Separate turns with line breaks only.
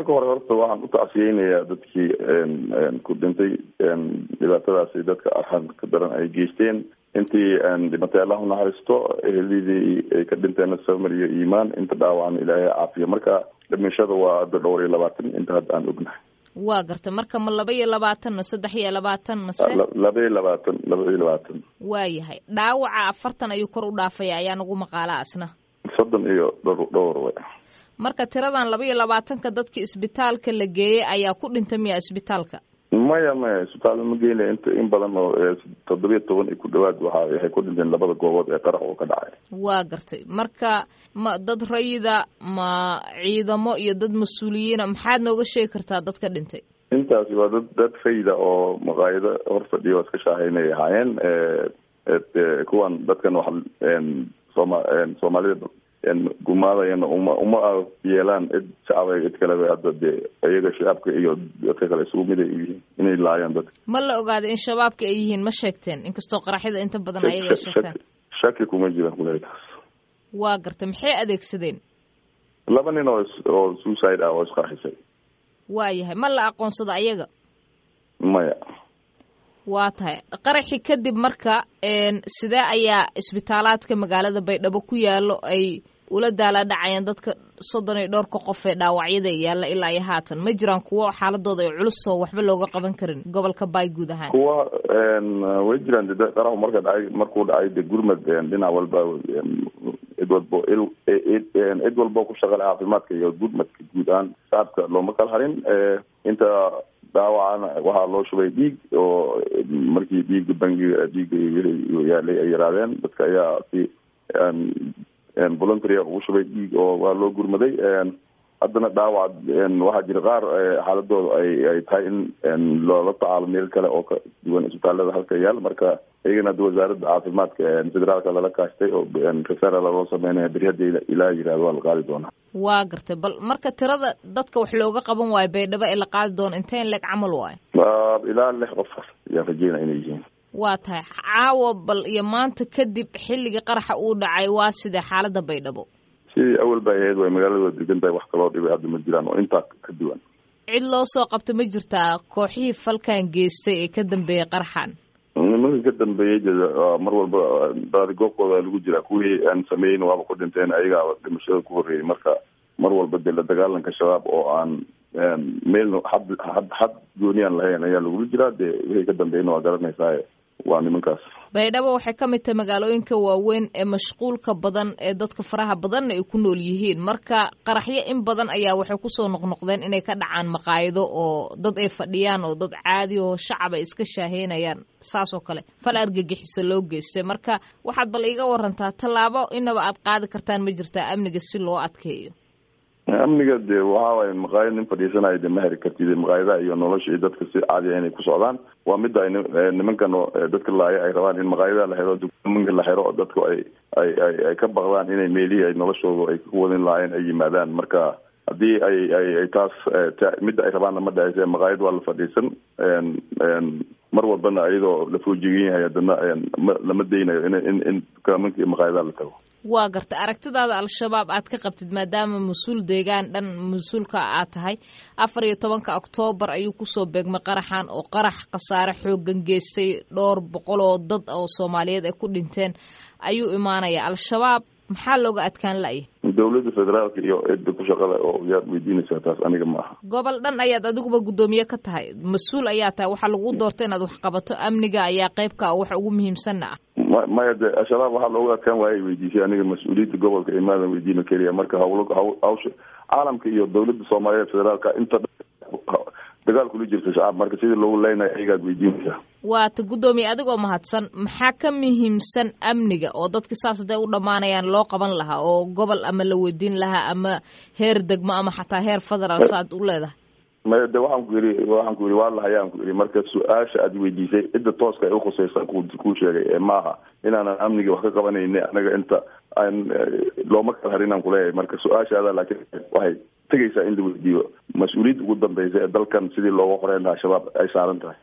marka hore horta waxaan u tacsiyeynayaa dadkii ku dhintay dhibaatadaasi dadka arxanka daran ay geysteen intii dhimatay allah unaxariisto ehelidii ay ka dhinteen samar iyo iimaan inta dhaawacan ilaahay caafiya marka dhimashada waa hadda dhowr iyo labaatan inta hadda aan ognahay
waa garta marka ma laba iyo labaatan ma saddex iyo labaatan mase
laba iyo labaatan laba iyo labaatan
waayahay dhaawaca afartan ayuu kor u dhaafaya ayaa nagu maqaala asna
soddon iyo dhowr dhowr way
marka tiradan laba iyo labaatanka dadka isbitaalka la geeyey ayaa ku dhinta miya isbitaalka
maya maya isbitaal ma geynaya inta in badan oo toddobiya toban iyo ku dhawaad waxa waxay ku dhinteen labada goobood ee qarax oo ka dhacay
waa gartay marka ma dad rayida ma ciidamo iyo dad mas-uuliyiina maxaad nooga sheegi kartaa dadka dhintay
intaasi waa dad dad rayida oo maqaayado hor fadhiya oo iska shaahaynay ahaayeen kuwan dadkan wax sooma soomaalida gumaadayana uma uma yeelaan cid shacaba cid kaleba hadda dee iyaga shacabka iyo dadka kale isugu mid ay u yihiin inay laayaan dadka
ma la ogaaday in shabaabka ay yihiin ma sheegteen inkastoo qaraxyada inta badan ayaga ay sheegtaan
shaki kuma jiraan kuley taas
waa gartay maxay adeegsadeen
laba nin oo oo suicide ah oo isqarxisay
waayahay ma la aqoonsado ayaga
maya
waa tahay qaraxi kadib marka sidee ayaa isbitaalaadka magaalada baydhabo ku yaalo ay ula daala dhacayaan dadka soddon iyo dhowrka qof ee dhaawacyada yaalla ilaa iyo haatan ma jiraan kuwo xaaladooda ay culus oo waxba looga qaban karin gobolka baay guud ahaan
kuwa way jiraan de qaraxu marka dhacay markuu dhacay de gurmad dhinac walba cid walbo cid walbo ku shaqale caafimaadka iyo gurmadka guud ahaan shacabka looma kala harin inta dhaawacana waxaa loo shubay dhiig oo markii dhiiga bangiga dhiiga yaalay ay yaraadeen dadka ayaa si voluntary ugu shubay dhiig oo waa loo gurmaday haddana dhaawac waxaa jira qaar xaaladooda ay ay tahay in loola tacaalo meel kale oo ka duwan isbitaalada halka yaal marka iyagana hadda wasaaradda caafimaadka federaalka lala kaashtay oo referal loo sameynaya beri hadda ilaa yirahdo waa la qaadi doonaa
waa gartay bal marka tirada dadka wax looga qaban waayo baydhabo ee la qaadi doono inteen leeg camal waayo
ilaa lix qof ayaan rajeynaa inay yihiin
waa tahay caawa bal iyo maanta kadib xilligii qaraxa uu dhacay waa sidee xaalada baydhabo
sidii awal bay ahayd way magaalada waa degan tahay wax kaloo dhibay hadda ma jiraan oo intaa ka duwan
cid loo soo qabta ma jirtaa kooxihii falkan geystay ee ka dambeeyey qaraxan
nimanka ka dambeeyey mar walba baadi goobkooda lagu jiraa kuwii aan sameeyeyn waaba ku dhinteen ayagaa dhimashada ku horreeyey marka mar walba dee la dagaalanka shabaab oo aan meelna had had had gooniyaan lahayn ayaa lagula jiraa dee wixii ka dambeeyna waa garanaysaa waa nimankaas
baydhabo waxay ka mid tahay magaalooyinka waaweyn ee mashquulka badan ee dadka faraha badanna ay ku nool yihiin marka qaraxyo in badan ayaa waxay kusoo noqnoqdeen inay ka dhacaan maqaayido oo dad ay fadhiyaan oo dad caadi oo shacab ay iska shaaheynayaan saas oo kale fal argagixiso loo geystay marka waxaad bal iiga warantaa tallaabo inaba aad qaadi kartaan ma jirtaa amniga si loo adkeeyo
amniga de waxa waaye maqaayad nin fadhiisanayo de ma heri kartid maqaayadaha iyo nolosha iyo dadka si caadiya inay ku socdaan waa midda ay nimankan dadka laaya ay rabaan in maqaayadaha la xiro dukamanka la xiro dadku ay ay ay ay ka baqdaan inay meelihii ay noloshooda ay ku wadin lahaayeen ay yimaadaan marka haddii ay ay ay taas midda ay rabaanna ma dhahayse maqaayad waa la fadhiisan mar walbana iyadoo la foojigan yahay haddana lama daynayo in in in dukamanka iyo maqaayadaha la tago
waa garta aragtidaada al-shabaab aad ka qabtid maadaama mas-uul deegaan dhan mas-uulka aad tahay afar iyo tobanka oktoobar ayuu kusoo beegmay qaraxan oo qarax khasaare xoogan geystay dhowr boqol oo dad oo soomaaliyeed ay ku dhinteen ayuu imaanaya al-shabaab maxaa looga adkaan la'ya
dowladda federaalka iyo cidda ku shaqada oo yaad weydiinaysaa taas aniga ma aha
gobol dhan ayaad adiguba guddoomiye ka tahay mas-uul ayaa tahay waxaa lagu doorta inaad wax qabato amniga ayaa qeybka ah waxa ugu muhiimsanna ah
ma maya de al-shabaab waxaa looga adkaan waaya weydiisay aniga mas-uuliyadda gobolka imaadan weydiino keliya marka hawlo haw hawsha caalamka iyo dowladda soomaaliyeed federaalka inta dagaal kula jirta shacab marka sidii loogu leynayo ayagaad weydiinaysaa
waata guddoomiye adigoo mahadsan maxaa ka muhiimsan amniga oo dadki saas haday u dhammaanayaan loo qaban lahaa oo gobol ama la weydiin lahaa ama heer degmo ama xataa heer federaal saaad u leedahay
maya de waxaan ku yidhi waxaan ku yidhi waa lahayaan ku yidhi marka su-aasha aad weydiisay cidda tooska ay ukhusaysa ku kuu sheegay ee maaha inaanan amniga wax ka qabanayni anaga inta aan looma kala harin aan kuleeyahay marka su-aashaada laakiin waxay tegaysaa in la weydiiyo mas-uuliyadda ugu dambeysa ee dalkan sidii looga qoreyn lahaa shabaab ay saaran tahay